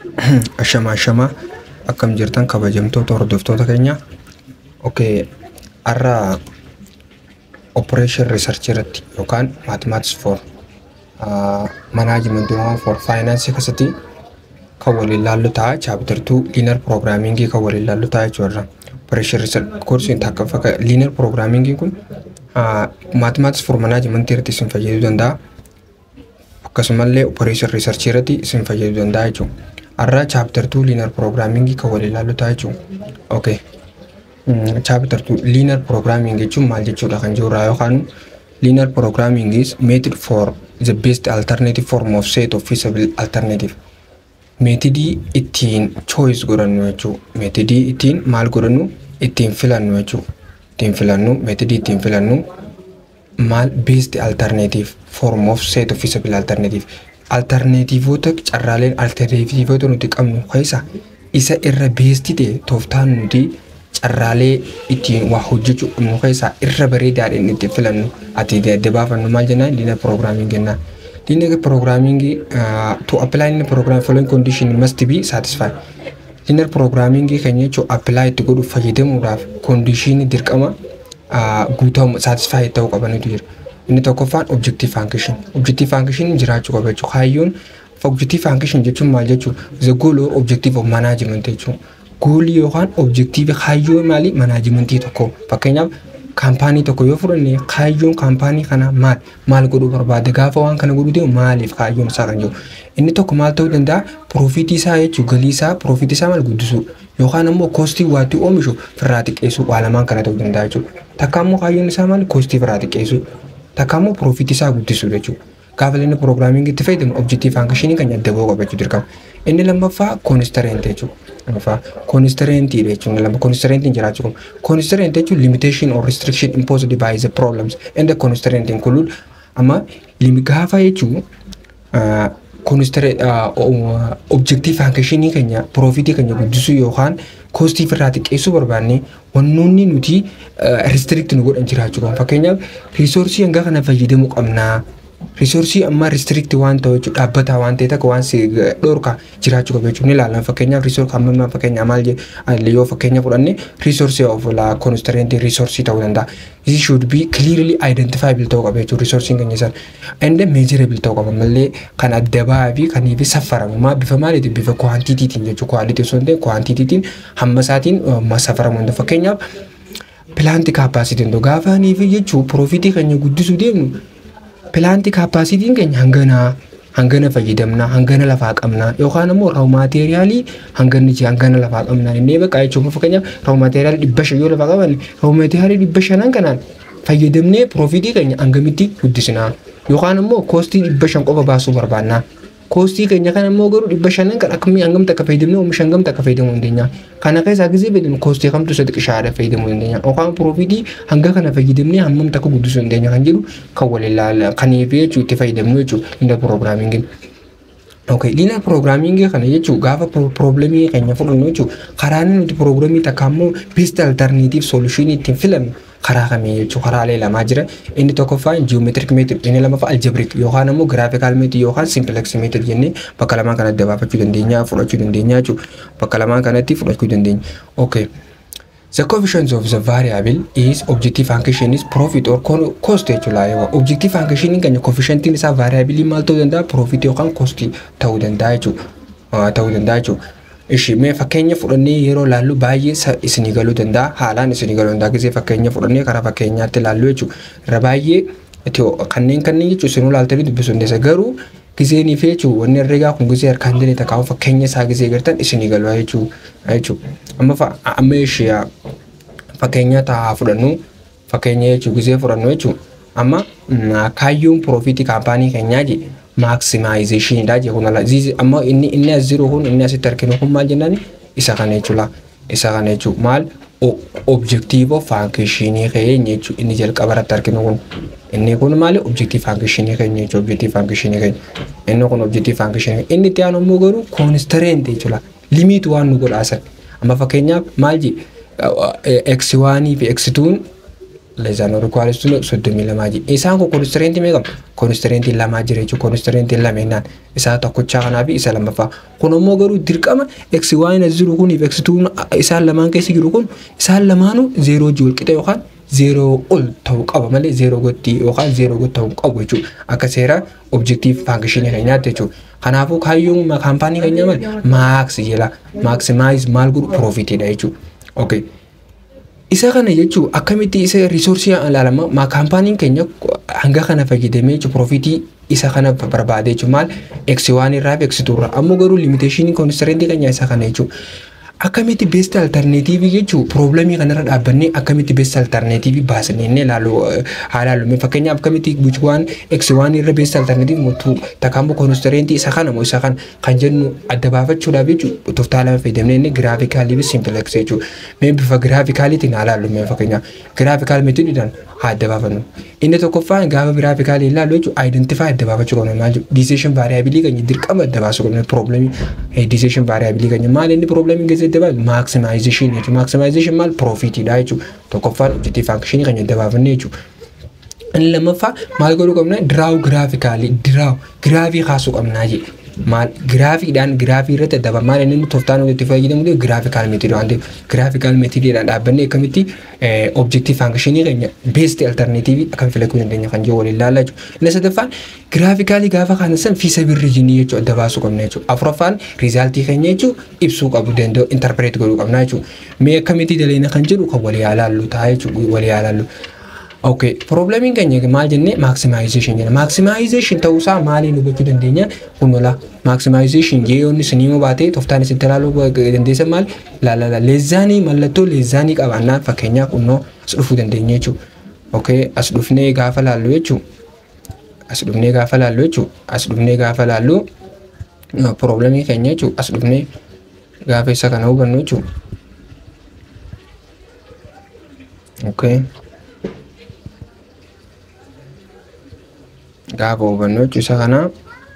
Ashamaa ashamaa akkam jirtan kabajamtoota hordoftoota keenya. Okay, har'a operation research irratti yookaan mathematics for uh, management for finance keessatti kan waliin ilaallu ta'a chapter 2 linear programming kan waliin ilaallu ta'a jechuudha. Operation research course takka fakka linear programming kun uh, mathematics for management irratti isin fayyaduu danda'a. Akkasumallee operation research irratti isin fayyaduu danda'a jechuudha. Har'a chapter 2 linear programming kan waliin ilaallu ta'a jechuudha. Okay. chapter 2 linear programming jechuun maal jechuudha kan jirudha yookaan linear programming is method for the best alternative form of set of feasible alternative meetidii ittiin choice godhannu jechuu meetidii ittiin maal godhannu ittiin filannu jechuu ittiin filannu meetidii ittiin filannu maal best alternative form of set of feasible alternative alternatiivoota carraaleen alternatiivoota nuti qabnu keessa isa irra beesti ta'e tooftaan nuti carraalee ittiin waa hojjechuu qabnu keessaa irra bareedaadhaan itti filannu ati adda baafannu maal jennaan linear programming jennaan. Linear programming uh, to apply linear programming following condition must be satisfied. Linear programming keenya jechuun apply itti godhuuf fayyadamuudhaaf condition dirqama uh, guutamu satisfied ta'uu qabanitu jira. Inni tokkoffaan objective function. Objective function jiraachuu qaba jechuudha. Kaayyoon objective function jechuun maal jechuudha? The goal or objective of management jechuudha. goolii yookaan objektiivii kaayyoo maalii manaajimentii tokko fakkeenyaaf kaampaanii tokko yoo fudhanne kaayyoon kaampaanii kana maal maal godhuu barbaade gaafa waan kana godhuu deemu maaliif kaayyoon isaa kan jiru inni tokko maal ta'uu danda'a piroofitii isaa jechuun galii isaa piroofitii isaa maal guddisuu yookaan immoo koostii waatti oomishu firraa xiqqeessuu waa lamaan kana ta'uu danda'a jechuudha takka immoo kaayyoon isaa maal koostii firraa xiqqeessuu takka immoo piroofitii isaa guddisuu jechuudha. gaafa inni piroograamingii itti fayyadamu objektiif hanqishinii kan adda ba'uu qabachuu dirqama. Inni lammaffaa koonistareent jechuudha. Lammaffaa koonistareentiidha jechuudha. Lama koonistareentiin jiraachuu qabu. Koonistareent jechuun limitation or restriction imposed by the problems and the constraint include amma gaafa jechuun objektiif hanqishinii keenya piroofitii keenya guddisuu yookaan koostii irraa xiqqeessuu barbaanne wannoonni nuti restrict nu godhan jiraachuu qabu. Fakkeenyaaf riisoorsii hanga kana fayyadamuu qabnaa. Risoorsii amma restrict waan ta'u jechuudha dhaabbataa waan ta'e tokko waan si dhorka jiraachuu qabu jechuudha. Ni ilaalan fakkeenyaaf riisoorsi amma amma fakkeenyaaf maal yoo fakkeenya fudhanne riisoorsii of la constraint riisoorsii ta'uu danda'a. This should be clearly identifiable ta'uu qaba jechuudha riisoorsiin keenya san. And measurable ta'uu qaba mallee kan adda ba'aa fi kan ifi saffaramu maa bifa maaliiti bifa kwaantitiitiin jechuudha. Kwaalitii osoo hin ta'in kwaantitiitiin hamma isaatiin saffaramu fakkeenyaaf pilaanti kaappaasitiin gaafa niifi jechuun piroofitii keenya guddisuu deemnu pilaanti kaappaasitiin keenya hangana hangana fayyadamna hangana lafaa qabna yookaan immoo raaw maateeriyaalii hangana ji hangana lafaa qabna innee bakka jechuun fakkeenyaaf raaw maateeriyaalii dhibba shan yoo lafaa qaban raaw maateeriyaalii dhibba shanan kanaan fayyadamnee piroofitii keenya hangamitti guddisna yookaan immoo koostii dhibba shan qofa baasuu barbaanna. Koostii keenya kana immoo garuu dhibba shanan kan akkamii hangamta akka fayyadamne oomisha hangamta akka fayyadamuu dandeenya. Kana keessaa gisee fayyadamu koostii kamtu isa xiqqishaadha fayyadamuu dandeenya. Yookaan piroofitii hanga kana fayyadamnee hammamta akka guddisuu dandeenya kan jedhu kan wal ilaala kaniif jechuu itti fayyadamnu jechuudha inni piroograamingin. Okay, linear programming kana jechuun gaafa probleemii keenya fudhannu jechuun karaa nuti probleemii takka immoo best alternative solution ittiin filannu karaa kamii jechuun karaalee lamaa jira. Inni tokkoffaan geometric method inni lammaffaa algebraic yookaan immoo graphical method yookaan simplex method jennee bakka lamaan kana adda baafachuu dandeenya fudhachuu dandeenya jechuudha. Bakka lamaan kanatti fudhachuu dandeenya. Okay. The coefficient of the variable is objective function is profit or cost jechuudha. Objective function keenya coefficientiin isaa variable maal ta'uu danda'a profit yookaan cost ta'uu danda'a jechuudha. Ta'uu danda'a jechuudha. Ishi mee fakkeenya fudhannee yeroo laallu baay'ee isinii galuu danda'a haalaan isinii galuu danda'a gisee fakkeenya fudhannee karaa fakkeenyaatti laallu jechuudha. Irra baay'ee kanneen kanneen jechuun isinuu laaltanii dubbisuu dandeessa garuu giseenii fi jechuun wanni herreegaa kun gisee harkaan jireenya takkaa fakkeenya isaa gisee gartan isinii galuu jechuudha. Amma amma ishee fakkeenya taa'aa fudhannu fakkeenya jechuun gisee fudhannu jechuun amma kaayyoon piroofitii kaampaanii keenyaa jedhe maaksimaayizeshinidha jechuun amma inni inni as jiru kun inni asitti arginu kun maal jennaan isa kana jechuudha. Isa kana jechuun maal objektiiva faankishinii keenya jechuun inni jalqaba irratti arginu kun inni kun maali objektiiv faankishinii keenya jechuudha objektiiv faankishinii keenya inni kun objektiiv faankishinii inni itti aanu immoo garuu koonistareent jechuudha limiit waan nu godhaasan amma fakkeenyaaf maal jedhe x1 fi x2 leezaan rikwaares tu soddomii lamaa ji isaan kun koonistireetii meeqa koonistireetii lamaa jira jechuudha koonistireetii lameenaan isaa tokkochaa kanaa fi isa lammaffaa kun immoo garuu dirqama eksi waan as jiru kun eksi tuun isaan lamaan keessa jiru kun isaan lamaanuu zeeroo ji wal qixa yookaan zeeroo ol ta'uu qaba malee zeeroo gotti yookaan zeeroo gotti ta'uu qabu jechuudha akka seera objektiif faankishinii keenyaatti jechuudha. Kanaafuu kaayyoon kaampaanii keenya malee maaks jedha maaksimaayis maal godhu piroofiitiidha jechuudha. Okay. Isa kana jechuun akkamitti isa riisoorsii ilaalama maa kaampaaniin keenya hanga kana fayyadamee jechuun piroofiitii isa kana barbaade jechuun maal eksi waan irraa fi eksi turra ammoo garuu limiteeshinii koonistirentii keenya isa kana jechuun. Akkamitti beest altarneetiivii jechuun piroobilamii kanarra dhaabbannee akkamitti beest altarneetiivii baasnee inni ilaalu haa ilaallu fakkeenyaaf akkamitti waan eksi waan irra beest altarneetiivii mootuu takkaammoo koonistirentii isa kana moo isa kana kan jennu adda baafachuudhaaf jechuun tooftaa lama fayyadamnee inni giraafikaalii fi simpileksii jechuudha. Mee bifa giraafikaaliitiin haa ilaallu mee fakkeenyaaf giraafikaal meetodiidhaan haa adda baafannu. Inni tokkoffaan gaafa giraafikaalii ilaallu jechuun aayidentifaa adda baafachuu qabna maal jedhu diiseeshin vaariyaabilii keenya dirqama adda baasuu qabna piroobilamii diiseeshin vaariyaabilii keenya maal inni piroobilamii keessatti adda baasu maaksimaayizeshin jechuudha maaksimaayizeshin maal piroofiitiidha jechuudha tokkoffaan objektiif faankishinii keenya adda baafanne jechuudha. Inni lammaffaa maal godhuu qabna diraawu giraafikaalii diraawu giraafii kaasuu qabnaa jedhe. maal giraafiidhaan giraafii irratti adda maal inni tooftaan itti fayyadamu giraafikaal meetiidha waan ta'eef giraafikaal meetiidiidhaan dhaabbanne akkamitti objektiif faankishinii keenya beesti altarneetiivii akkam filachuu dandeenya kan jiru waliin ilaallaa jechuudha. Inni sadaffaan giraafikaalii gaafa kana san fiisa birrijinii jechuudha adda baasuu qabna jechuudha. Afuraffaan riizaaltii keenya jechuudha ibsuu qabu danda'u intarpireet godhuu qabna jechuudha. Mee akkamitti daleena kan jedhu kan walii ilaallu ta'a jechuudha walii ilaallu. Okay, problemiin keenya maal jennee maximization jenna. Maximization ta'uusaa maaliin hubachuu dandeenya? Kunola maximization yeeyoon isinii moo baatee tooftaan isitti ilaaluu dandeessan maal? Laalala leezzaanii mallattoo leezzaanii qabaannaan fakkeenyaaf kunnoo as dhufuu dandeenya jechuudha. Okay, as dhufnee gaafa laallu jechuudha. As dhufnee gaafa laallu jechuudha. As dhufnee gaafa laallu problemii keenya jechuudha. As dhufnee gaafa isa kana hubannu jechuudha. Okay. gaafa hubannoo isa kana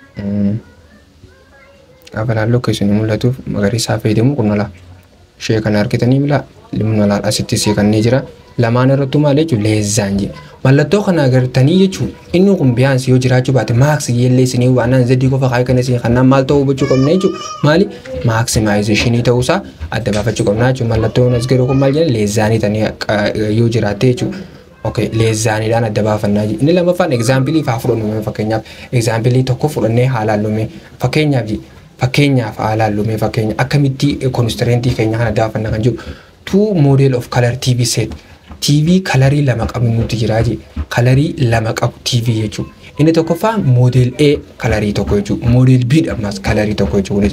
gaafa laalloo keessanii mul'atuuf magariisaa fayyadamu kun nola ishee kana argitanii mila limnolaan asitti seekannee jira lamaan irrattuu maal jechuun leezzaan jedhe mallattoo kana agartanii jechuun inni kun biyyaansi yoo jiraachuu baate maaks yeellee isinii waanaan zeddii qofa kaayee kana isinii kannaan maal ta'uu hubachuu qabna jechuun maali maaksimaayizeshinii ta'uusaa adda baafachuu qabna jechuun mallattoon as garuu kun maal jedhan leezzaanii tanii yoo jiraatte jechuudha. Okay, leezzaaniidhaan adda baafannaa jiru. Inni lammaffaan egzaampilii faa fudhannu fakkeenyaaf egzaampilii tokko fudhannee haa laallume fakkeenyaaf fakkeenyaaf haa laallume fakkeenya akkamitti koonistirentii keenya kana adda baafanna kan jiru two model of color TV set TV kalarii lama qabu nuti jiraa jee kalarii lama qabu TV jechuudha. Inni tokkoffaan model A kalarii tokko jechuudha. Model B ammas kalarii tokko jechuudha.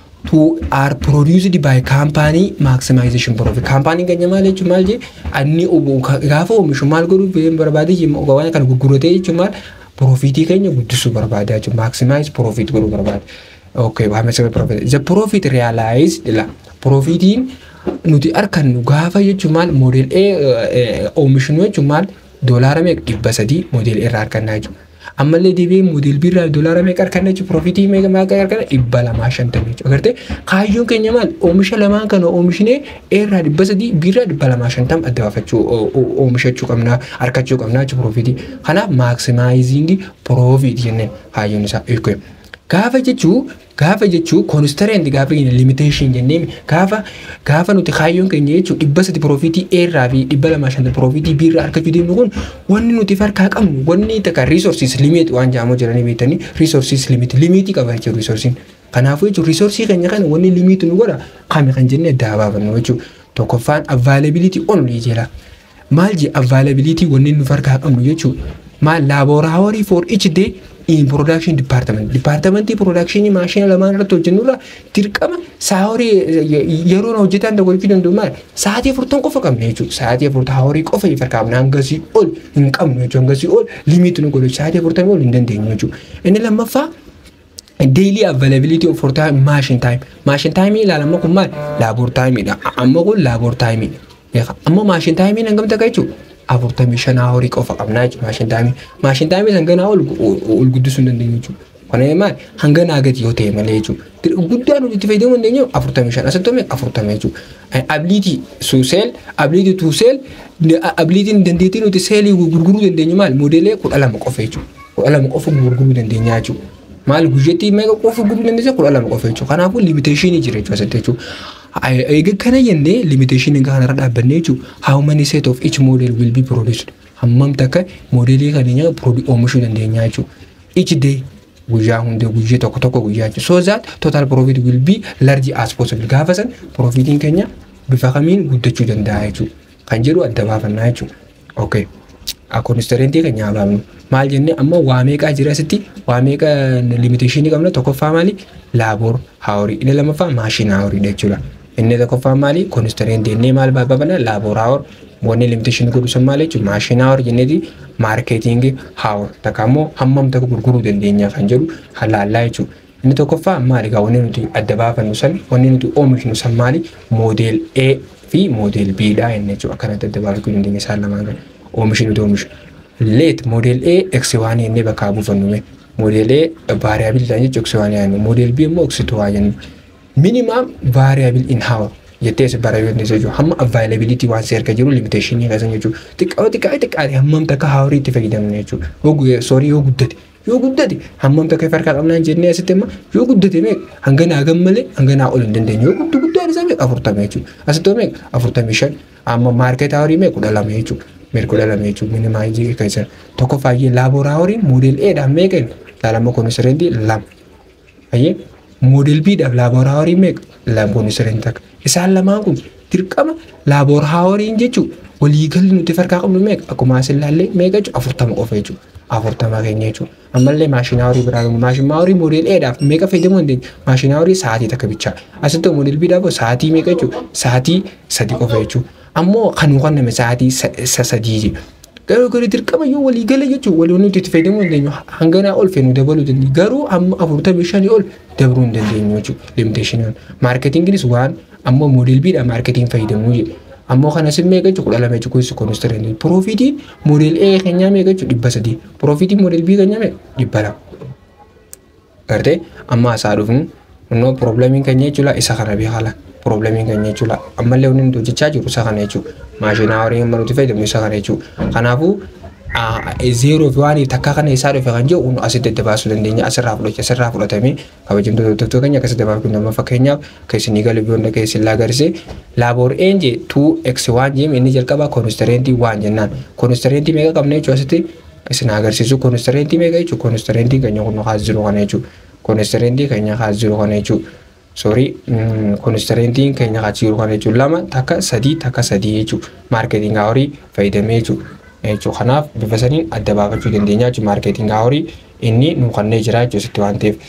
to are produced by company maximization profit company keenya maal jechuun maal jee inni gaafa oomishu maal godhuu barbaade waan kana gurguratee jechuun maal profitii keenya guddisuu barbaada jechuun maximize profit godhuu barbaada. Okay, maximize profit. The profit realized la profitiin nuti argannu gaafa jechuun maal model A oomishnu jechuun maal doolaara meeqa dhibba sadii model A irraa argannaa jechuudha. ammallee deebi'ee moodel birraa doolaara meeqa arganna jechuun piroofitii meeqa meeqa arganna dhibba lamaa shantamii jechuudha. Agartee kaayyoon keenya maal oomisha lamaan kana oomishnee eerraa dhibba sadii birraa dhibba lamaa shantam adda baafachuu oomishachuu qabnaa argachuu qabnaa jechuudha piroofitii. Kanaaf maaksimaayizingii piroofitii jenneen kaayyoon isaa eeguudha. Gaafa jechuu gaafa jechuu koonistareenti gaafa jenna limiteeshin jennee gaafa gaafa nuti kaayyoon keenya jechuu dhibba sadi piroofitii eerraa fi dhibba lamaa shanta piroofitii biirraa argachuu deemnu kun wanni nuti farkaa qabnu wanni takka riisorsiis limit waan jaamoo jiranii beektanii riisorsiis limit limitii qaba jechuudha riisorsiin. Kanaafuu jechuun riisorsii keenya kana wanni limiitu nu godha kame kan jennee adda baafannu jechuudha. Tokkoffaan availability only jira. Maal jee availability wanni nu farkaa qabnu jechuudha. Maal laabooraawwarii for each day in production department departmentii production maashina lamaan irratti hojjennurra dirqama saahorii yeroo hojjetan tokko jechuu danda'u maal sa'aatii afurtan qofa qabna jechuudha sa'aatii afurtan haahorii qofa ifar qabna hangasii ol hin qabnu jechuudha hangasii ol limiitu nu godhu sa'aatii afurtan ol hin dandeenyu jechuudha inni lammaffaa daily availability of for time machine time machine time ilaalama kun maal laaboor taayimiidha amma kun laaboor taayimiidha ammoo machine taayimiin hangam takka jechuudha afurtamii shanaa horii qofa qabnaa jechuudha maashin daamii maashin daamii san ganaa ol guddisuu hin dandeenyu jechuudha Kana maal hanga naagati yoo ta'e malee jechuudha. Guddaa nuti itti fayyadamuu dandeenyu afurtamii shan asitti oomishee afurtamii jechuudha. Abiliitii suuseel abiliitii tuuseel abiliitiin dandeettii nuti seelii gurguruu dandeenyu maal moodeelee kudha lama qofa jechuudha. Kudha lama qofa gurguruu dandeenya jechuudha. Maal guyyaatti meeqa qofa gurguruu dandeenya kudha lama qofa jechuudha. Kanaafuu limiteeshinii jira jechuudha asitti jechuudha. Egaa kana jennee limiteeshinii kanarra dhaabbannee jechuudha. How many set of each model will be produced? Hammam takka moodeelii kana oomishuu dandeenya jechuudha. Each day guyyaa hundee guyyaa tokko tokko guyyaa jechuudha. So that total profit will be large as possible. Gaafa san profitiin keenya bifa kamiin guddachuu danda'a jechuudha. Kan jedhu adda baafannaa jechuudha. Okay. Koonistarentii keenya abaabnu. Maal jennee amma waa meeqaa jira asitti waa meeqa limiteeshinii qabna tokkoffaa maali laaboor haaworii inni lammaffaa maashina haaworiidha jechuudha. Inni tokkoffaa maali koonistarentii inni maal baabana laaboor haawor wanni limiteeshinii godhu sun maali jechuudha maashina haawor jenneeti maarkeetingii haawor takka immoo hammam takka gurguruu dandeenya kan jedhu halaallaa jechuudha. Inni tokkoffaa maali gaa wanni nuti adda baafannu san wanni nuti oomishnu san maali moodeel A fi moodeel B dha jennee jechuudha akkanatti adda baafachuu dandeenya isaan lamaan kana. oomishi nuti oomishu. Leet moodeel A X1 jennee bakka buufannume. Moodeel A vaariyaabilii ta'an jechuun X1 yaadnu. Moodeel B immoo X2 waa jennu. Minimum variable in hour jettee as bara yoo jechuudha. Hamma availability waan si erga jiru limiteeshinii kasan jechuudha. Xiqqaa xiqqaa xiqqaati hammam takka haawarii itti fayyadamne jechuudha. Yoo soorii yoo guddate yoo guddate hammam takka farkaa qabnaan jennee asitti immoo yoo guddate meeqa hanga naa gammalee hanga naa ol hin dandeenye yoo guddu guddaan isaa meeqa afurtama jechuudha. Asitti meeqa afurtamii shan amma maarkeet haawarii meeqa kudha lama jechuudha. mirgola lama jechuun minimaayizii keessa tokko faayyee laaboraaworiin moodeel Eedhaan meeqa laalama koonistirentii lama. Fayyee moodeel Bidhaaf laaboraaworiin meeqa lama koonistirentii takka. Isaan lamaan kun dirqama laaboraaworiin jechuun waliigalli nuti farkaa qabnu meeqa akkuma as ilaallee meeqa jechuun afurtama qofa jechuudha. Afurtama keenya jechuudha. Ammallee maashinaawarii biraa qabnu maashinaawarii moodeel Eedhaaf meeqa fayyadamuu dandeenya maashinaawarii sa'aatii takka bichaa. Asitti moodeel Bidhaaf sa'aatii meeqa jechuudha sa'aatii sadi qofa jechuudha. ammoo kan kan nama sa'aatii sadii garuu garuu dirqama yoo walii gala jechuun walii nuti itti fayyadamuu dandeenyu hanganaa ol feenu dabaluu dandeenyu garuu amma afurtamii shanii ol dabaluu hin dandeenyu jechuudha limiteeshiniin maarketinginis waan ammoo moodeel biidhaan maarketiin fayyadamuu jedhe ammoo kanas meeqa jechuudha kudha lama jechuudha kunis koonistarentii piroofitiin moodeel A keenyaa meeqa jechuudha dhibba sadii piroofitiin moodeel B keenyaa meeqa dhibba lama gartee amma asaa dhufnu innoo pirooblemiin keenya jechuudha isa kana beekala. pirooblemiin keenya jechuudha. Ammallee wanni nuti hojjechaa jirru isa kana jechuudha. Maashinaa horii amma nuti fayyadamnu isa kana jechuudha. Kanaafuu zeeroo fi waan takka kana isaa dhufe kan jiru asitti adda baasuu dandeenya asirraa fudhacha asirraa fudhatamee kabajamtoota keenya akkasitti dabaafuu nama fakkeenyaaf keessanii galii biyyoonni keessin laagarse laaboor eenje 2x1 jeem inni jalqabaa koonistarentii waan jennaan koonistarentii meeqa qabna jechuu asitti isin agarsiisu koonistarentii meeqa jechuu koonistarentii keenya kun haas jiru kana jechuu koonistarentii keenya haas jiru kana jechuu sorry koonistarentiin keenya haas jiru kana jechuu lama takka sadii takka sadii jechuu maarketingaa horii fayyadamee jechuu jechuu kanaaf bifa saniin adda baafachuu dandeenya jechuu maarketingaa horii inni nu kannee jira jechuu asitti waan ta'eef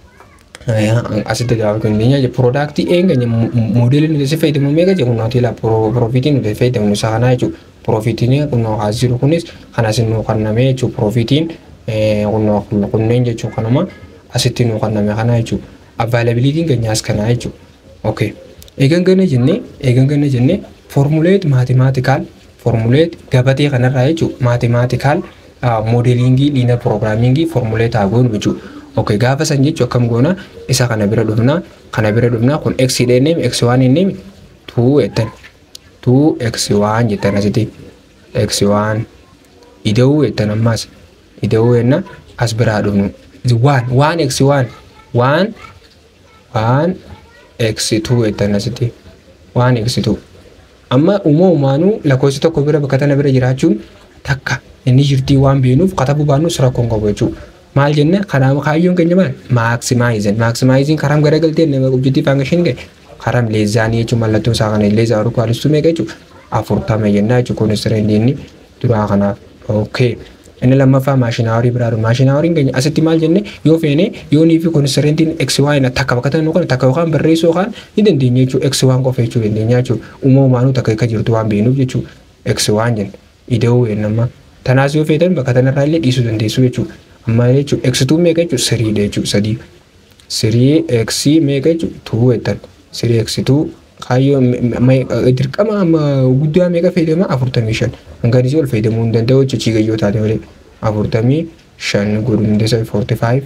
asitti adda baafachuu dandeenya jechuu piroodaaktii eeganya moodeelii nuti si fayyadamu meeqa jedhu nuti la piroofitii nuti fayyadamu isa kanaa jechuu piroofitiin kunoo haas jiru kunis kanas nu kanname jechuu piroofitiin kunneen jechuu kanuma asitti nu kanname kana jechuu availabilitiin keenyaas kanaa jechuu okay eegan gana jennee eegan gana jennee formuleet maatimaatikaal formuleet gabatee kanarraa jechuun maatimaatikaal moodeelingii liinar piroogiraamingii formuleet haa goonu jechuudha. Okay gaafa san jechuun akkam goona isa kana bira dhufnaa kana bira dhufnaa kun x dheennee x waan inni tuu jettan tuu x waan jettan asitti x waan ida'uu jettan ammaas ida'uu jenna as biraa dhufnu waan waan x waan waan waan x tuu jettan asitti waan x tuu. amma uumamumaanuu lakkoofsi tokko bira bakka tana bira jiraachuun takka inni jirtii waan beenuuf katabuu baannus rakkoon qabu jechuudha. Maal jenne karaa kaayyoon keenya maal maaksimaayizin maaksimaayizin karaa garagaltee nama objektiif hanga shin ga'e karaa leezaanii jechuun mallattoo isaa kana leezaa oruu kaalistuu meeqa jechuudha afurtama jennaa jechuudha kunis inni duraa kanaaf. Okay. Inni lammaffaa maashinaawarii biraa dhufu. Maashinaawariin keenya asitti maal jenne yoo feene yoo nii fi koonistarentiin x waan takka bakka tanuu kana takka yookaan barreessuu yookaan ni dandeenya jechuudha x waan qofa jechuu dandeenya jechuudha. Uumamumaanuu takka akka jirtu waan beenuuf jechuudha x waan jenne ida'uu ennamma. Tanaas yoo feetan bakka tanarraa illee dhiisuu dandeessu jechuudha. Amma jechuudha x tuu meeqa jechuudha siriidha jechuudha sadii. Sirii x meeqa jechuudha tuu jettan. Sirii x tuu kaayyoo dirqama amma guddaa meeqa fayyadama afurtamii shan. Hanganisii ol fayyadamuu hin danda'u jechuudha gayyoo taate malee. afurtamii shan godhuu dandeessa forty five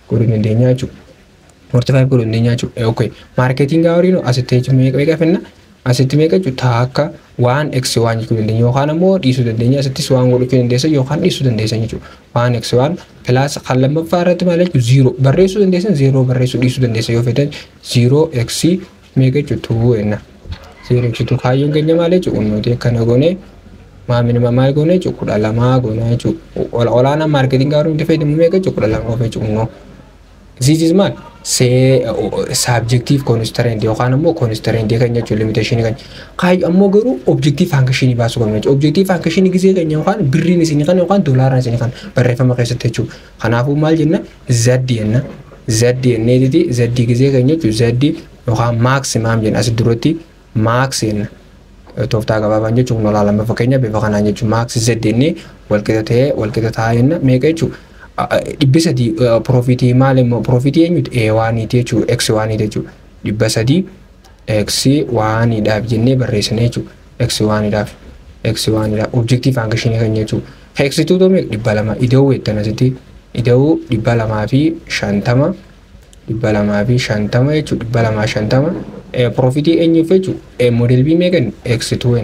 godhuu dandeenya jechuudha. Forty five godhuu dandeenya jechuudha. Okay. Maarketiin gaarii no asitti jechuun meeqa meeqa finna? Asitti meeqa jechuudha taakka waan x waan jechuu dandeenya yookaan ammoo dhiisuu dandeenya asittis waan godhachuu dandeessan yookaan dhiisuu dandeessan jechuudha. Waan x waan pilaas kan lammaffaa irratti maal jechuudha ziiroo barreessuu dandeessan ziiroo barreessuu dhiisuu dandeessan yoo fedan ziiroo x meeqa jechuudha tuu enna. Ziiroo x tuu kaayyoon keenya maal jechuudha nuti akkana goonee maamini maal goone jechuudha kudha lamaa goone jechuudha. Olaanaan maarketiin gaarii nuti fayyadamu meeqa jechuudha kudha lama qofa jechuudha. This is maal see subjective constraint yookaan ammoo constraint kan jechuun limitation kan kaayyo ammoo garuu objective function baasuu qabna jechuudha. Objective function gisee keenya yookaan birriin isinii kan yookaan doolaaraan isinii kan barreeffama keessatti jechuudha. Kanaafuu maal jenna z jenna z jenneetiti z gisee keenya jechuudha z yookaan maximum jenna as duratti max jenna. tooftaa gabaabaan jechuun kun olaalama fakkeenya bifa kanaan jechuun maaksi zeddeenii walqixa ta'ee walqixa taa'aa jenna meeqa jechuun dhibbi sadii piroofitii maal immoo piroofitii eenyuti ee waaniiti jechuun eksi waaniiti jechuun dhibba sadii eksi waaniidhaaf jennee barreessine jechuun eksi waaniidhaaf eksi waaniidhaaf objektiif hanga shinii kan jechuun eksituu toome dhibba lama ida'uu jettan asitti ida'uu dhibba lamaa fi shantama dhibba lamaa fi shantama jechuun dhibba lamaa shantama profitii eenyuuf jechuun moodel bii meeqan x2n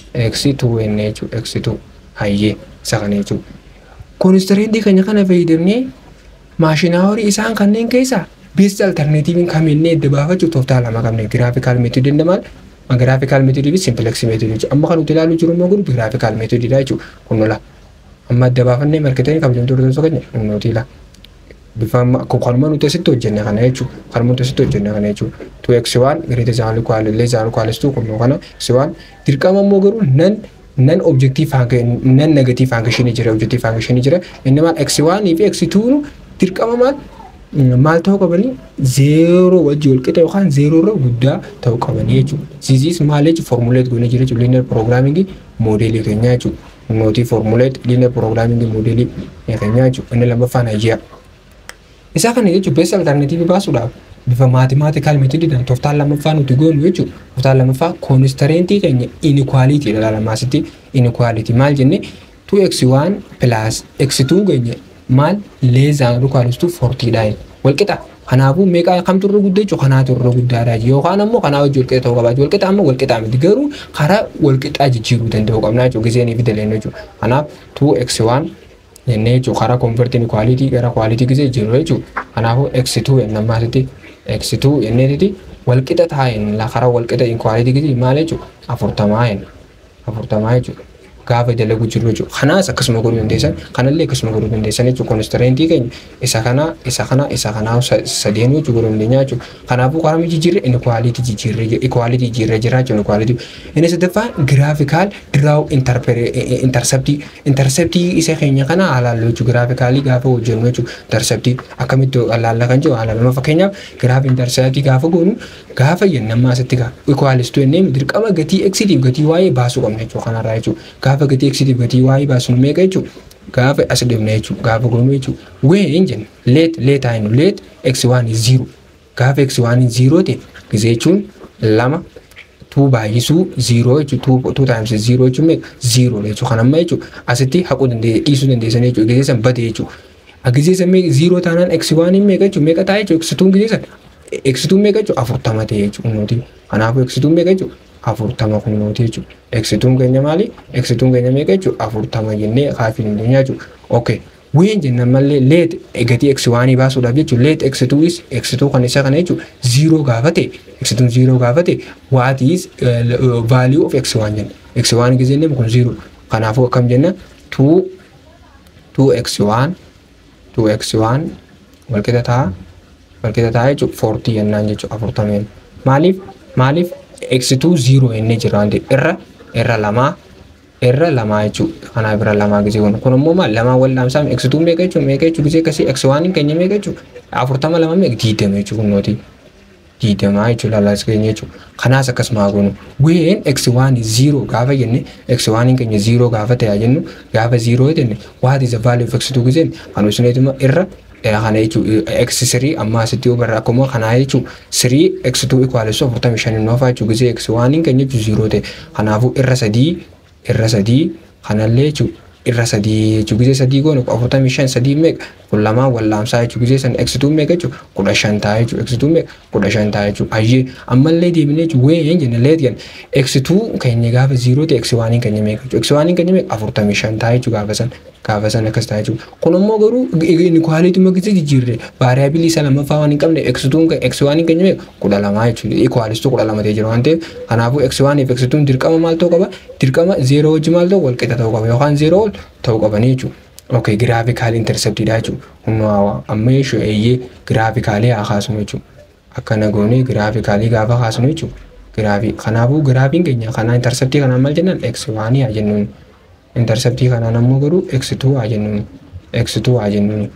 x2n jechuun x2 hayyee isa kana jechuun. Koonistarentii keenya kana fayyadamnee maashinaa horii isaan kanneen keessaa beest alternatiiviin kaminnee adda baafachuuf tooftaa lama qabne giraafikaal meetodii dandamaal giraafikaal meetodii fi simpileksi meetodii jechuudha. Amma kan nuti ilaaluu jiru immoo kun giraafikaal meetodiidha jechuudha. Kun lola. Amma adda baafannee marketanii kabajamtoota tokko keenya nuti ilaala. bifa kanuma nuti asitti hojjenne kana jechuudha. Kanuma nuti asitti hojjenne kana jechuudha. Tu x waan giriita zaanuu kwaalillee zaanuu kwaalistuu kun kana x waan dirqama immoo garuu nan nan objektiif hanga nan negatiif hanga shini jira objektiif hanga shini jira inni maal x waanii fi x tuunu dirqama maal maal ta'uu qabanii zeeroo wajji wal qixa yookaan zeeroo irra guddaa ta'uu qabanii jechuudha. Ziziis maal jechuudha formuleet goonee jira jechuudha linear programming moodeelii keenyaa jechuudha. Nootii formuleet linear programming moodeelii keenyaa jechuudha. Inni lammaffaan ayyaa. Isaa kana jechuun beessa alternatiivii baasuudhaaf bifa maatimaatikaal meetodiidhaan tooftaan lammaffaa nuti goonu jechuudha. Tooftaan lammaffaa koonistarentii keenya inikwaalitii dha lamaasitti inikwaalitii maal jenne 2x1 plus x2 keenya maal leezaan rukaalistuu fortiidhaan walqixa. Kanaafuu meeqa kamtu irra guddaa jechuudha kanaatu irra guddaadha yookaan ammoo kanaa wajji walqixa ta'uu qabaatu walqixa amma walqixa miti garuu karaa walqixaa jijjiiruu danda'uu qabna jechuudha giseenii fi daleen jechuudha. Kanaaf 2x1 jennee jechuudha karaa konvertiin kwaalitii gara kwaalitii gisee jiru jechuudha. Kanaafuu x2 jennaan maasitti x2 jenneetiti walqixa taa'een karaa walqixa kwaalitii gisee maal jechuudha afurtamaa jenna afurtamaa jechuudha. Gaafa dalagu jiru jechuudha. Kanaas akkasuma godhuu dandeessan kanallee akkasuma godhuu dandeessan jechuudha. Koonistarentii keenya isa kana isa kana isa kanaa sadeen jechuudha godhuu dandeenya jechuudha. Kanaafuu karaa jijjiirre inni kwaalitii jijjiirre ikwalitii jijjiirre jira jechuudha ikwalitii. Inni sadaffaa giraafikaal diraawu intarseptii intarseptii isa keenya kana haalaallu jechuudha. Giraafikaalii gaafa hojjennu jechuudha. Intarseptii akkamitti ilaalla kan jiru haalaalama fakkeenyaaf giraaf intarseptii gaafa goonu gaafa jennammaa asitti gaa ikwalistuu jennee dirqama gatii eksiitiif gatii waa'ee baasuu qabna jechuudha kanarraa jechuudha. Gaafa gatii eksiitiif gatii waa'ee baasnu meeqa jechuudha. Gaafa as deemna jechuudha. Gaafa goonu jechuudha. Ween jenna leet leet hainu leet x waan ziiro. Gaafa x waan ziiroo ta'e gisee jechuun lama tuu baay'isuu ziiroo jechuudha. Tuu taa'imsi ziiroo jechuun meeqa ziiroo jechuudha. Kan amma jechuudha asitti haquu dandeenya dhiisuu dandeessan jechuudha. Gisee san bade jechuudha. Gisee san meeqa ziiroo taanaan x waan meeqa jechuudha meeqa taa'e jechuudha. X tuun gisee san x tuun meeqa jechuudha afurtama ta'e jechuudha. Kanaafuu x tuun meeqa jechuudha afurtama kun nuti jechuudha. Eksituun keenya maali? Eksituun keenya meeqa jechuudha? Afurtama jennee kaafii dandeenya jechuudha. Okay. Ween jennan mallee leet gatii eksi waanii baasuudhaaf jechuudha. Leet eksituunis eksituu kan isa kana jechuudha. Ziiroo gaafa ta'e eksituun ziiroo gaafa ta'e what is value of eksi waan jenna. Eksi waan gisee inni kun ziiroo. Kanaafuu akkam jenna two two eksi waan two eksi waan walqixa ta'a walqixa ta'a jechuudha. Fortii jennaan jechuudha afurtameen. Maaliif maaliif eksituu ziiroo jennee jira wanti irra irra lamaa irra lamaa jechuudha. Kanaaf irra lamaa gisee kun kun immoo maal lamaa wal dhaamsaa eksituu meeqa jechuudha meeqa jechuudha gisee akkasii eksi waan keenya meeqa jechuudha afurtama lama meeqa diidama jechuudha kun nooti diidamaa jechuudha lalas keenya jechuudha. Kanaas akkasuma goonu ween eksi waan ziiroo gaafa jenne eksi waan keenya ziiroo gaafa ta'e jennu gaafa ziiroo jenne waati isa value of eksituu giseen kan isineetuma irra kana jechuun x sirii amma asitti hubarra akkuma kanaa jechuun sirii x tuu ikwaalessu afurtamii shanii noofaa jechuun gisee x waaniin keenya jechuun ziiroo ta'e kanaafuu irra sadii irra sadii kanallee jechuun irra sadii jechuu gisee sadii goone afurtamii shan sadii meeqa kun lamaan wallaamsaa jechuu gisee san eksituu meeqa jechuu kudha shan ta'a jechuu eksituu meeqa kudha shan ta'a jechuu hayyee ammallee deebinee jechuu ween jenne leet gan eksituu keenya gaafa ziiroo ta'e eksi waaniin keenya meeqa jechuu eksi waaniin keenya meeqa afurtamii shan ta'a jechuu gaafa san gaafa san akkas ta'a jechuu kun immoo garuu inikwaaliituma gisee jijjiirre vaariyaabilii isa lammaffaa waan hin qabne eksituun eksi waaniin keenya meeqa kudha lamaa jechuu ikwaalistuu kudha lama ta'e jira waan ta'eef kanaafuu eksi waaniif eksituun dirqama maal ta'uu qaba dirqama zeeroo wajji maal ta'u wal qixa ta'uu qaba yookaan zeeroo ol ta'uu qabanii jechuudha. Okay, giraafikaal interceptiidha jechuudha. Humna hawaa amma jechuun eeyyee giraafikaalii haa kaasnu jechuudha. Akkana goonee giraafikaalii gaafa kaasnu jechuudha. Giraafii kanaafuu giraafiin keenya kanaa interceptii kanaan maal jennaan x waanii haa jennuun. Interceptii kanaan ammoo garuu x two haa jennuun. x two haa jennuun.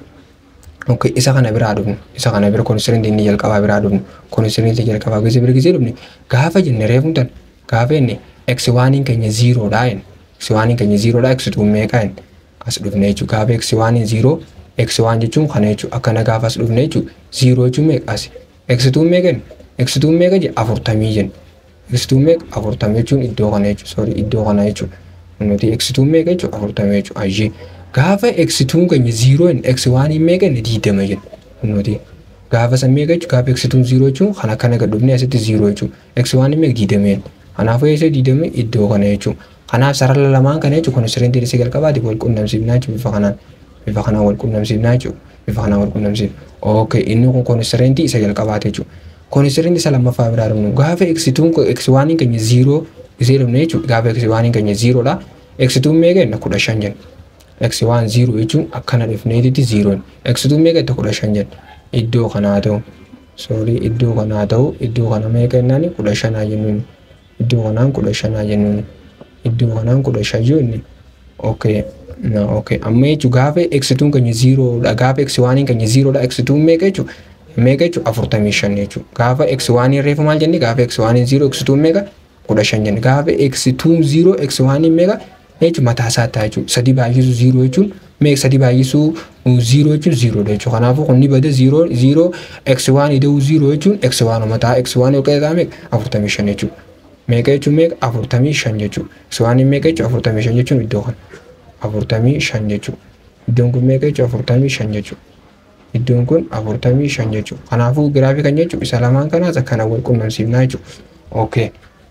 Okay, isa kana biraa dhufnu. Isa kana bira konistiriinti inni jalqabaa biraa dhufnu. Konistiriinti jalqabaa gisee bira gisee dhufne gaafa jenne reefuun tan gaafa inni x waaniin keenya ziiroodhaa jenna. x waaniin keenya ziiroodhaa x two meeqaa jenna. as dhufne jechuudha. Gaafa x waaniin ziiroo x waan jechuun kana jechuudha. Akkana gaafa as dhufne jechuudha. Ziiroo jechuun meeqa as? x tuun meeqa jenna? x tuun meeqa jenna? Afurtamii jenna. x tuun meeqa? Afurtamii jechuun iddoo kana jechuudha. Sorry iddoo kana jechuudha. Nuti x tuun meeqa jechuudha? Afurtamii jechuudha. Ayyee. Gaafa x tuun keenya ziiroo jenna x waaniin meeqa jenna? Diidama jenna. Nuti gaafa san meeqa jechuudha? Gaafa x tuun ziiroo jechuun kana kana gad dhufne asitti ziiroo jechuudha. x waaniin meeqa? Diidama jenna. Kanaafuu eessa diidame iddoo kana jechuudha. Kanaaf sarara lamaan kana jechuun konistiriintii isa jalqabaatiif wal qunnamsiifnaa jechuudha bifa kanaan. Bifa kanaan wal qunnamsiifnaa jechuudha. Bifa kanaan wal qunnamsiif. Okay, inni kun konistiriintii isa jalqabaati jechuudha. Konistiriintii isa lammaffaa biraa dhufnu gaafa eksituun eksiwaaniin keenya ziiroo isee dhufne jechuudha. Gaafa eksiwaaniin keenya ziiroodha. Eksituun meeqa jenna kudha shan jenna. Eksiwaan ziiroo jechuun akkana dhufneetitti ziiroon. Eksituun meeqa jenna kudha shan jenna. Iddoo kanaa ta'u. Soorii iddoo kanaa ta'u iddoo kana meeqa jennaani kudha shanaa jennuun. Iddoo kanaan kudha shanaa jennuun. iddoo kanaan kudha shan jenni okay na okay amma jechuun gaafa eksituun keenya ziiroodha gaafa eksi waaniin keenya ziiroodha eksituun meeqa jechuun meeqa jechuun afurtamii shan jechuun gaafa eksi waaniin reefu maal jenni gaafa eksi waaniin ziiroo eksituun meeqa kudha shan jenni gaafa eksituun ziiroo eksi waaniin meeqa jechuun mataa isaa ta'a jechuun sadii baay'isuu ziiroo jechuun meeqa sadii baay'isuu ziiroo jechuun ziiroodha jechuudha kanaafuu kun ni bada ziiroo ziiroo eksi waan ida'uu ziiroo jechuun eksi waan mataa eksi waan yookaan ta'aa meeqa afurtamii shan jechuudha. meeqa jechuun meeqa afurtamii shan jechuudha. Siwaaniin meeqa jechuun afurtamii shan jechuun iddoo kana. Afurtamii shan jechuudha. Iddoon kun meeqa jechuun afurtamii shan jechuudha. Iddoon kun afurtamii shan jechuudha. Kanaafuu giraafii kan jechuun isa lamaan kanaas akkana wal qunnamsiifnaa jechuudha. Okay.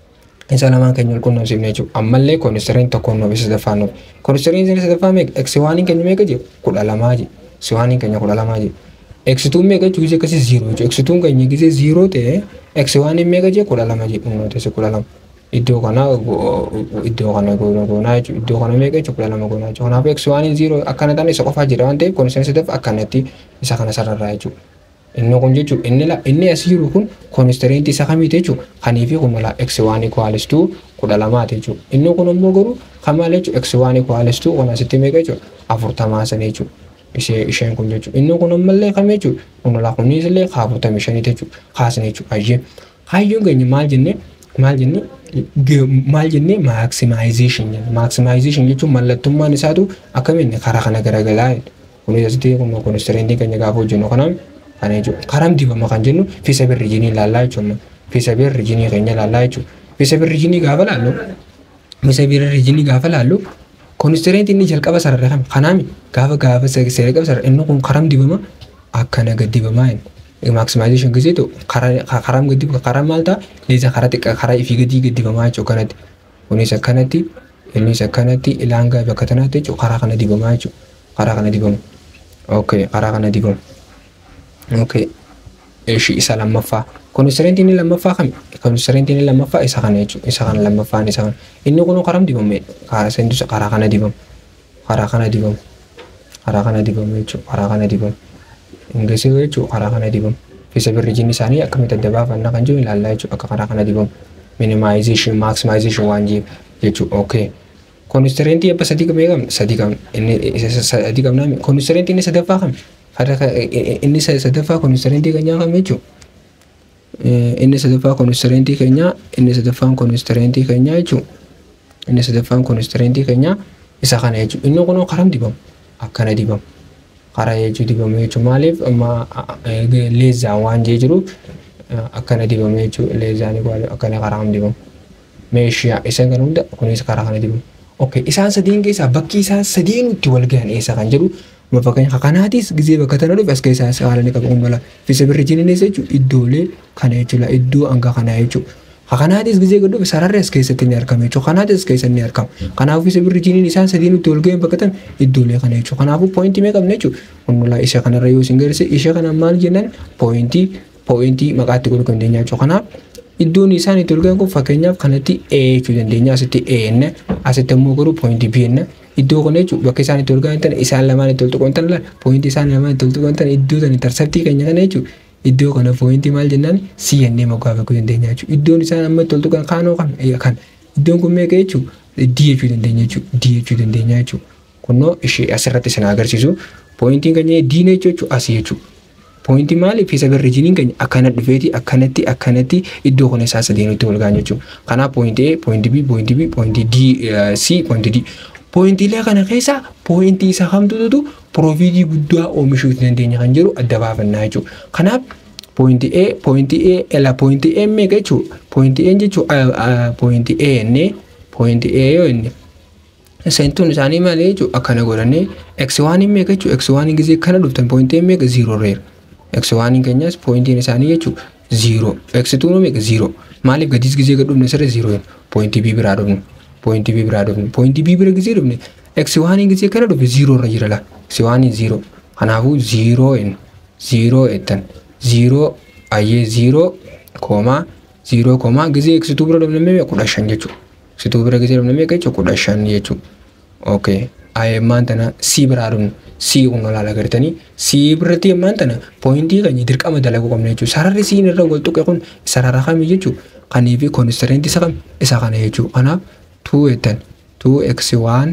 Isa lamaan keenya wal qunnamsiifnaa jechuudha. Ammallee koonistiriin tokkoon nuuf isa sadaffaa nuuf. Koonistiriin isa sadaffaa meeqa? Siwaaniin keenya meeqa jedhu? Kudha lamaa jedhu. Siwaaniin keenya kudha lamaa jedhu. Eksituun meeqa jechuun gisee akkasii ziiroo jechuudha. Eksituun keenya gisee ziiroo ta'e eksi waaniin meeqa jee kudha lama jedhu nootesi kudha lama. Iddoo kana iddoo kana goona goonaa jechuudha. Iddoo kana meeqa jechuudha kudha lama goonaa jechuudha. Kanaaf eksi waaniin ziiroo akkana ta'an isa qofaa jira waan ta'eef koonistirii sadaffaa akkanatti isa kana sararraa jechuudha. Inni kun jechuudha inni la inni as jiru kun koonistiriinti isa kamiiti jechuudha. Kanii fi kun mala eksi waanii kwaalistuu kudha lamaati jechuudha. Inni kun immoo garuu kan maal jechuudha eksi waanii kwaalistuu kun asitti meeqa jechuudha afurtamaa sana jechuudha. ishee isheen kun jechuudha. Inni kun ammallee kam jechuudha. Kun laa kunis illee afurtamii shaniiti jechuudha. Kaasne jechuudha. Hayyee. Hayyoon keenya maal jennee maal jennee maal jennee maaksimaayizeshin jenna. Maaksimaayizeshin jechuun mallattummaan isaatu akkamiin karaa kana garagalaa kunis asitti kun koonistiriintii keenya gaafa hojjennu kanaaf kana jechuudha. Karaa dibama kan jennu fisa birrijinii ilaallaa jechuudha. Fisa birrijinii keenya ilaallaa jechuudha. Fisa birrijinii gaafa laallu fisa birrijinii gaafa laallu koonistiriintii inni jalqaba sarara kami kanaami gaafa gaafa jalqaba sarara inni kun karam dibama akkana gad dibamaa hin maaksimaayizeshin gisee ta'u karam gad dibama karaa maal ta'a leeza karaa xiqqaa karaa ifii gadii gad dibamaa jechuudha kanatti kunis akkanatti innis akkanatti ilaangaa bakka tanaatti jechuudha karaa kana dibamaa jechuudha karaa kana dibamu okay karaa kana dibamu okay ishii isa lammaffaa koonistiriintii inni lammaffaa kami koonistiriintii inni lammaffaa isa kana jechuudha isa kana lammaffaan isa kana inni kun karam dibame karaa seendusa karaa kana dibamu karaa kana dibamu karaa kana dibamu jechuudha karaa kana dibamu ingisii jechuudha karaa kana dibamu fisa birrijinni isaanii akkamitti adda baafannaa kan jiru ilaallaa jechuudha akka karaa kana dibamu minimization maximization waan jiru jechuudha okay koonistiriintii abba sadii qabee qabna sadii qabna inni sadii qabnaa koonistiriintii inni sadaffaa kami inni sadaffaa koonistiriintii keenyaa kam jechuudha. Inni sadaffaa koonistiriintii keenyaa inni sadaffaan koonistiriintii keenyaa jechuudha. Inni sadaffaan koonistiriintii keenyaa isa kana jechuudha. Inni kun karam dibamu akkana dibamu. Karaa jechuu dibamu jechuudha. Maaliif amma leezaan waan jee jiru akkana dibamu jechuudha. Leezaan akkana karaa kam dibamu. Meeshaa isa kan hunda kunis karaa kana dibamu. Okay, isaan sadiin keessaa bakki isaan sadiin itti wal gahan eessa kan jedhu ma fakkeenya kanaatis gizee bakka tana dhufe as keessaa haala ni qabu mala fisa birri jiniinis jechuudha iddoolee kana jechuudha iddoo hanga kanaa jechuudha. Kanaatis gizee gad dhufe sararri as keessatti ni argama jechuudha. Kanaatis as keessatti ni argama. Kanaafuu fisa birri jiniin isaan sadiin itti wal gahan bakka tana iddoolee kana jechuudha. Kanaafuu pooyintii mee qabna jechuudha. Kunuunaa isa kanarra yoo isin garisse ishee kana maal jennaan pooyintii pooyintii maqaatti godhuu dandeenya jechuudha. Kanaaf iddoon isaan itti wal gahan kun fakkeenyaaf kanatti A jechuu dandeenya asitti A enne asitti immoo garuu pooyintii B enne iddoo kana jechuudha bakka isaan itti wal gahan tana isaan lamaan itti wal tuqan tana pooyintii isaan lamaan itti wal tuqan tana iddoo tana interseptii keenya kana jechuudha iddoo kana pooyintii maal jennaan C ennee moggaa beekuu dandeenya jechuudha iddoon isaan amma itti wal tuqan kaanoo kan kan iddoon kun meeqa jechuudha D jechuu dandeenya jechuudha D jechuu dandeenya jechuudha kunnoo ishee asirratti isin agarsiisu pooyintiin keenya D jechuudha asii jechuudha. Pooyintii maali? Fisa birri jiniin keenya akkana dhufeeti akkanatti akkanatti iddoo kana isaa sadeenutti wal gahan jechuudha. Kanaaf pooyintii A, pooyintii B, pooyintii B, pooyintii D, C, pooyintii D. Pooyintiilee kana keessaa pooyintii isa kamtutu piroofiitii guddaa oomishuu dandeenya kan jedhu adda baafannaa jechuudha. Kanaaf pooyintii A, pooyintii A, ela pooyintii A meeqa jechuudha? Pooyintii A jechuudha pooyintii A jennee pooyintii A yoo jenne seentuun isaanii malee jechuudha akkana godhannee x1 meeqa jechuudha x1 gisee kana dhuftan pooyintii meeqa ziiroo reera. x1 keenyas pooyintiin isaanii jechuudha ziiroo x2 meeqa ziiroo maaliif gadis gisee gad dhufne sirra ziiroo hin pooyintii b biraa dhufne pooyintii b biraa dhufne pooyintii b bira gisee dhufne x1 gisee kana dhufe ziiroo irra jira la x1 ziiroo kanaafuu ziiroo hin ziiroo ettan ziiroo ayyee ziiroo koomaa ziiroo koomaa gisee x2 bira dhufne meeqa kudha shan jechuudha x2 bira gisee dhufne meeqa jechuudha kudha shan jechuudha okay ayyemmaan tana c biraa dhufne C kun olaanaa gartanii C biratti ammaan tana pooyintii keenya dirqama dalaguu qabna jechuudha. Sararri C irra wal tuqe kun sarara kamii jechuudha. Kanii fi koonistareenti isa kam isa kana jechuudha. Kanaaf 2 jettan 2x1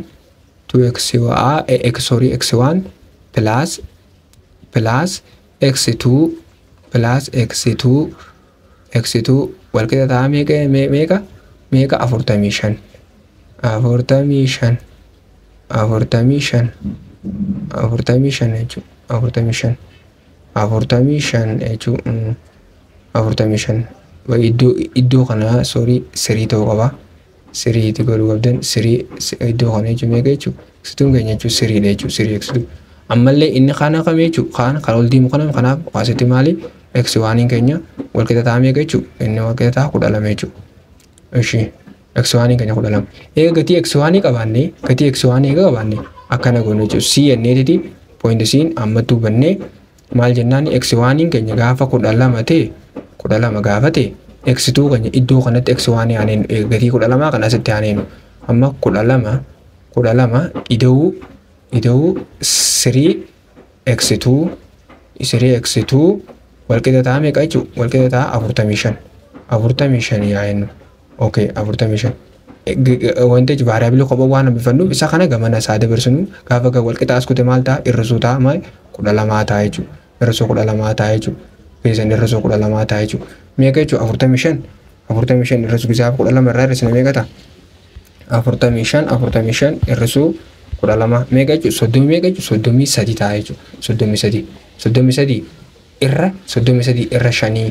2x x sorry x1 plus plus x2 plus x2 x2 wal qixa ta'a meeqa meeqa meeqa afurtamii shan afurtamii shan afurtamii shan afurtamii shan jechuudha. Afurtamii shan. Afurtamii shan jechuun afurtamii shan. Iddoo iddoo kana soorii sirii ta'uu qaba. Siriitti godhuu qabdan sirii iddoo kana jechuun meeqa jechuudha. Eksiituun keenya jechuun siriidha jechuudha sirii eksiituu. Ammallee inni kana kam jechuudha kaan kan ol diimu kana kanaaf waasitti maali eksi waaniin keenya wal qixa ta'a meeqa jechuudha. Inni wal qixa ta'a kudha lama jechuudha. Ishii eksi waaniin keenya kudha lama. Eega gatii eksi waanii qabaannee gatii eksi waanii eega qabaannee akkana goone jechuudha. C jenneetiti pooyintisiin ammatti hubannee maal jennaan eksi waaniin keenya gaafa kudha lama ta'e kudha lama gaafa ta'e eksituu keenya iddoo kanatti eksi waanii aaneen gatii kudha lamaa kan asitti aaneenu amma kudha lama kudha lama ida'uu ida'uu sirii eksituu sirii eksituu walqixa ta'a meeqa jechuudha walqixa ta'a afurtamii shan afurtamii shan yaa'ennu okay afurtamii shan. wanti jechuun vaariyaabilii kophaa waan hambifannuuf isa kana gamana isaa dabarsinu gaafa wal qixa as kute maal ta'a irrisuu ta'a maal kudha lamaa ta'a jechuudha irrisuu kudha lamaa ta'a jechuudha keessan irrisuu kudha lamaa ta'a jechuudha meeqa jechuudha afurtamii shan afurtamii shan irrisuu gizaafa kudha lama irraa irrisina meeqa ta'a afurtamii shan afurtamii shan irrisuu kudha lama meeqa jechuudha soddomii meeqa jechuudha soddomii sadii ta'a jechuudha soddomii sadii soddomii sadii irra soddomii sadii irra shanii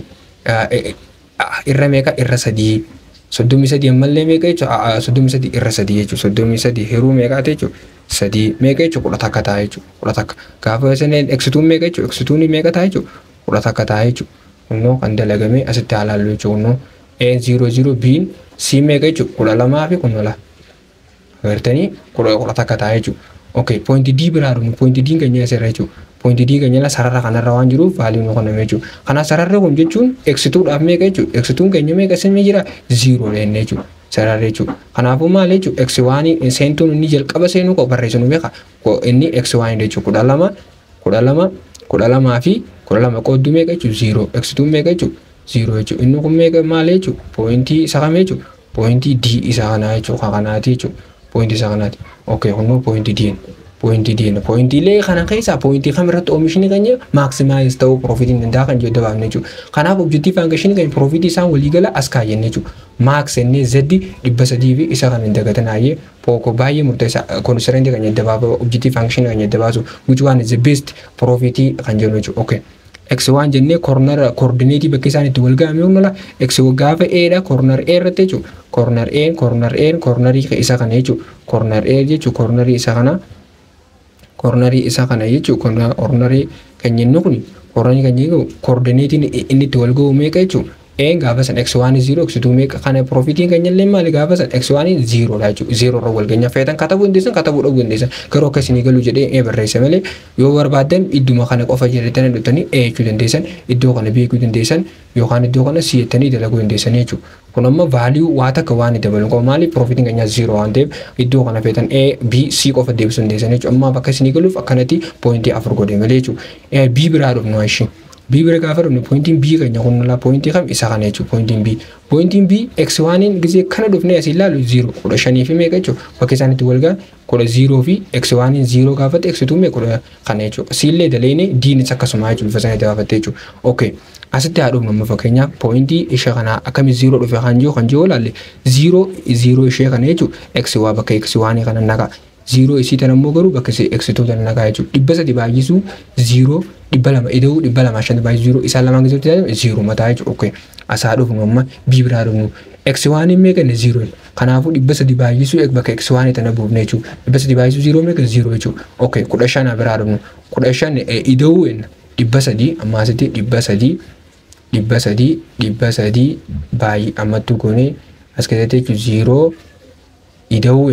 irra meeqa irra sadii soddomii sadii ammallee meeqa jechuudha soddomii sadii irra sadii jechuudha soddomii sadii hiruu meeqaati jechuudha sadii meeqa jechuudha kudha takka ta'a jechuudha kudha takka gaafa isin eksituun meeqa jechuudha eksituun meeqa ta'a jechuudha kudha takka ta'a jechuudha kunnoo kan dalagamee asitti haalaallu jechuudha kunnoo a ziiroo ziiroo biin c meeqa jechuudha kudha lamaa fi kunnoo lama agartanii kudha kudha takka ta'a jechuudha okay poointi d biraa dhufnu poointi d keenya asirra jechuudha poointi d keenya sarara kanarra waan jiruuf vaalii nu kenname jechuudha kana sararri kun jechuun eksituudhaaf meeqa jechuudha eksituun keenya meeqa isin jira ziiroo jennee jechuudha sararri jechuudha kanaafuu maal jechuudha eksi waanii seentuun inni jalqaba seenuu qabu barreessinu beeka inni eksi waanii jechuudha kudha lama kudha lama kudha lamaa fi kudha lama qoodduu meeqa jechuudha ziiroo eksituun meeqa jechuudha ziiroo jechuudha inni kun meeqa maal jechuudha poointii isa kamee jechuudha poointii d isa kanaa jechuudha kanaati jechuudha poointii isa kanaati okay kunnoo poointii d poointii diina poointiilee kana keessaa poointii kam irratti oomishni keenya maaksimaayis ta'uu piroofitiin danda'a kan jedhu dabaafne jechuudha. Kanaaf objektii faankashinii keenya piroofitii isaan waliigala as kaayyanne jechuudha. Maaks ennee zeddi dhibba sadii fi isa kan hin dagatan hayyee pooko baay'ee murteessaa koonistarentii keenya adda baasu objektii faankashinii keenya adda baasu which one is the best piroofitii kan jennu jechuudha. Okay. X waan jennee koornara koordineetii bakka isaan itti wal ga'ame humna x gaafa eedha koornara e irratti jechuudha corner A corner A cornerii isa kana jechuudha corner A jechuun cornerii isa kana cornerii isa kana jechuudha cornerii kan jennu kun cornerii kan jennu coordinatiin inni itti wal ga'u meeqa jechuudha een gaafa san x1 0 x2 meeqa kana profitiin kan jallee maali gaafa san x1 0 dha jechuudha 0 irra wal ganya feetan katabuu dandeessan katabuu dhabuu dandeessan garuu akka isinii galuu jedhee ee barreessa malee yoo barbaaddan idduma kana qofa jedhatanii dhuftanii ee jechuu dandeessan iddoo kana beekuu dandeessan yookaan iddoo kana si'attanii dalaguu dandeessan jechuudha. Kun amma vaaliyuu waa takka waan dabalu qabu maali profitiin keenyaa 0 waan ta'eef iddoo kana feetan A B C qofa deebisuu dandeessan jechuudha. Amma bakka isinii galuuf akkanatti poointii afur godhe malee jechuudha. B biraa dhufnu ishee. B bira gaafa dhufne pointiin B keenya kun laa pointii kam isa kana jechuudha pointiin B. Pointiin B x waaniin gisee kana dhufne asii ilaalu 0 kudha shanii fi meeqa jechuudha bakka isaan itti wal gahan kudha 0 fi x waaniin 0 gaafate x tuu meeqa kudha kana jechuudha. Siillee daleeni diinis akkasuma jechuudha bifa sanatti gaafatte jechuudha. Okay. Asitti haa dhufnu amma fakkeenyaaf pointii ishee kana akkami 0 dhufe kan jiru kan jiru ilaalle 0 0 ishee kana jechuudha x waa bakka x waanii kana naqa. ziiroo isii tan ammoo garuu bakka eksituu tan nagaa jechuudha. Dhibba sadi baay'isuu ziiroo dhibba lama ida'uu dhibba lama shan baay'isuu ziiroo isaan lamaan keessatti ilaalame ziiroo mataa jechuudha. Okay. Asaa dhufnu amma bii biraa dhufnu. Eksi waan hin meeqanne ziiroo. Kanaafuu dhibba sadi baay'isuu bakka eksi waan tana buufne jechuudha. Dhibba sadi baay'isuu ziiroo meeqa ziiroo jechuudha. Okay. Kudha shan biraa dhufnu. Kudha shan ida'uu dhibba sadii amma asitti dhibba sadii dhibba sadii dhibba sadii baay'ee ammattu goonee as keessatti jechuudha ziiroo ida'uu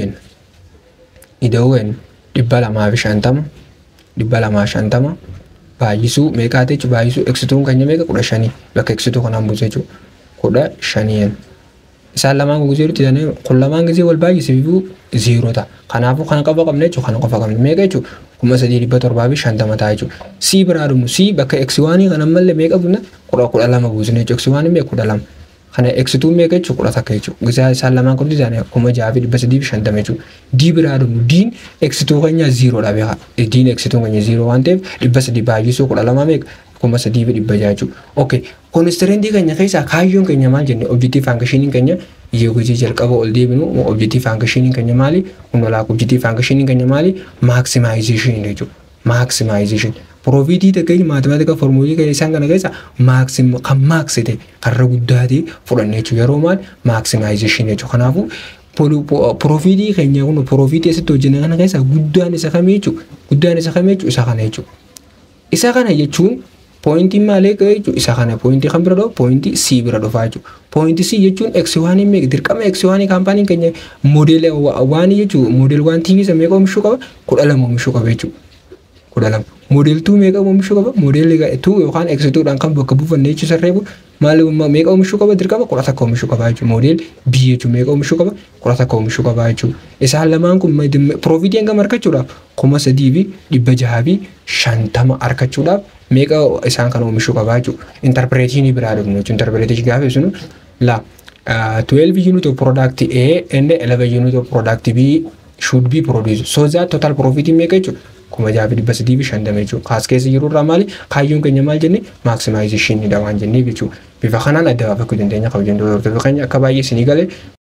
ida'uun dhibba lamaa fi shantama dhibba lamaa shantama baay'isuu meeqaa ta'e baay'isuu eksituun kan meeqa kudha shanii bakka eksituu kanaan buuse jechuudha kudha shaniin isaan lamaan gugusee jirutti jedhanii kun lamaan gisee wal baay'ise bifuu ziiroo ta'a kanaafuu kana qofa qabna jechuudha kana qofa qabna meeqa jechuudha kuma sadii dhibba torbaa fi shantama ta'a jechuudha sii biraa dhumu sii bakka eksiwaanii kana mallee meeqa bunna kudha kudha lama buusne jechuudha eksiwaanii meeqa kudha lama kana eksituu meeqa jechuudha kudha takka jechuudha gisaa isaan lamaan kun dizaanii kuma jaha fi dhibba sadii fi shantama jechuudha dii biraa dhumu diin eksituu keenya ziiroodha beeka diin eksituu keenya ziiroo waan ta'eef dhibba sadii baay'isuu kudha lama meeqa kuma sadii fi dhibba jaha jechuudha okay koonistirentii keenya keessaa kaayyoon keenya maal jenne objektiif faankashiniin keenya yeegusii jalqaba ol deebinu objektiif faankashiniin keenya maali hunolaak objektiif faankashiniin keenya maali maaksimaayizeshinii jechuudha maaksimaayizeshin Piroofitii takkeenya maatimaatika formuulii keenya isaan kana keessa maaksim kan maaksite karra guddaa ta'e fudhanne jechuudha yeroo maal maaksimaayizeshin jechuudha kanaafuu piroofitii keenya kun piroofitii asitti hojjenne kana keessa guddaan isa kamii jechuudha guddaan isa kamii jechuudha isa kana jechuudha isa kana jechuun poointiin maalee ga'e jechuudha isa kana poointii kan bira dhufu poointii C bira dhufaa jechuudha poointii C jechuun X waanii meeqa dirqama X waanii kaampaaniin keenya moodeela waanii jechuudha moodeela waan TV isa meeqa oomishuu qaba kudha lama oomishuu qaba jechuudha kudha lama moodeeltuu meeqa oomishuu qaba moodeelli tuu yookaan X2dhaan kan bakka buufanne jechuun sarreebu maal meeqa oomishuu qaba dirqama kudha takka oomishuu qaba jechuudha moodeel B jechuun meeqa oomishuu qaba kudha takka oomishuu qaba jechuudha isaan lamaan kun piroofitii hangam argachuudhaaf kuma sadii fi dhibba jahaa fi shantama argachuudhaaf meeqa isaan kana oomishuu qaba jechuudha intarpireetinii biraa dhufnu jechuudha intarpireetinii gaafa ibsinu la 12 unit of product A and 11 unit of product B should be produced so that total profit meeqa jechuudha kuma jaha fi dhibba sadii fi shantama jechuudha kaas keessa jiru irraa maali kaayyoon keenya maal jenne maaksimaayizeshinidha waan jenneef jechuudha bifa kanaan adda baafachuu dandeenya kabajan doortota keenya akka baay'ee isinii galee